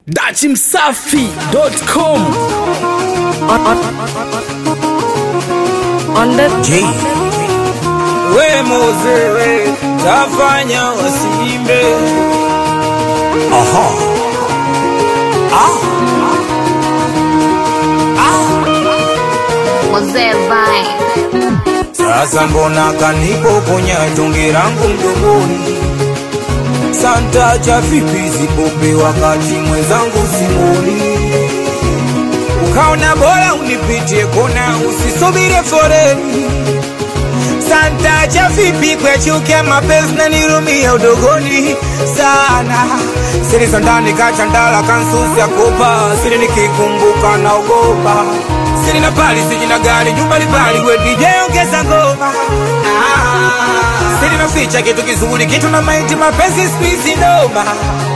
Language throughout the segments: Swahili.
dachimsafi.com on the J. We Moze, we tafanya wasiimbe. Aha. Ah. Mozee Vine. Sasa mbona kanipokonya tonge langu mdomoni? Santa cha vipi zipope wakati mwenzangu simoni? Ukaona bora unipitie kona, usisubire foreni. Santa cha vipi kwechuke mapenzi na nirumia udogoni sana siri za ndani kachandala kansusi ya kopa siri nikikumbuka naogopa siri na pali siji na gari nyumba libali we DJ ongeza ngoma ah, siri naficha kitu kizuri kitu na maiti mapenzi squeeze noma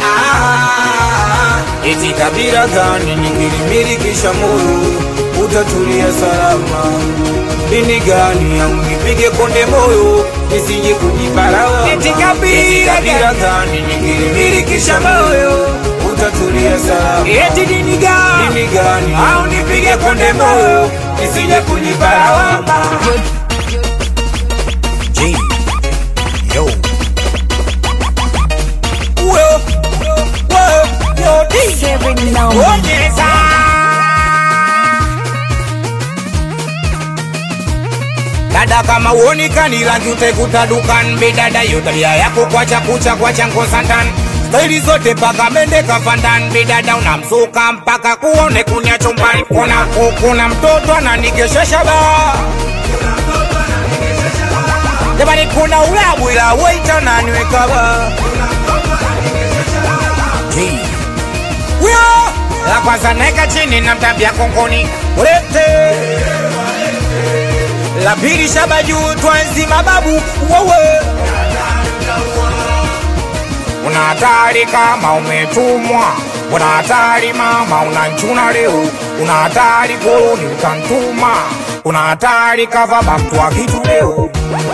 ah, eti kabila gani nikilimilikisha moyo utatulia salama dini gani au nipige konde moyo nisije kujibarawa eti kabila gani nikilimilikisha moyo utatulia salama eti dini gani dini gani au nipige konde moyo nisije kujibarawa G yo Whoa, whoa, yo, D. seven now. Onyeza. Dada kama uonekani rangi utekuta dukan bidada yo tabia yako kwacha kucha kwacha ngosandan staili zote mpaka mende kafandan bidada unamsuka mpaka kuone kunya chumbani kuna kuna mtoto ananikeshesha ba jamani kuna ulabu ila waita naniweka ba Wio! La kwanza naeka chini na mtambia kongoni ulete la pili shaba juu twanzi mababu wewe una hatari kama umetumwa una hatari mama unanchuna leo una hatari koloni utantuma una hatari kava bamtwa kitu leo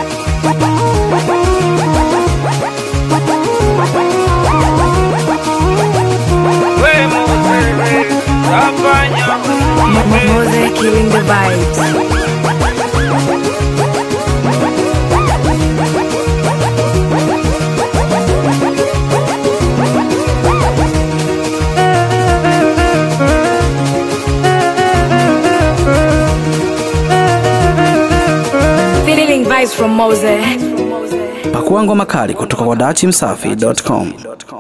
Mose killing the vibes. Feeling vibes from Mose. pakua ngoma kali kutoka kwa dachimsafi.com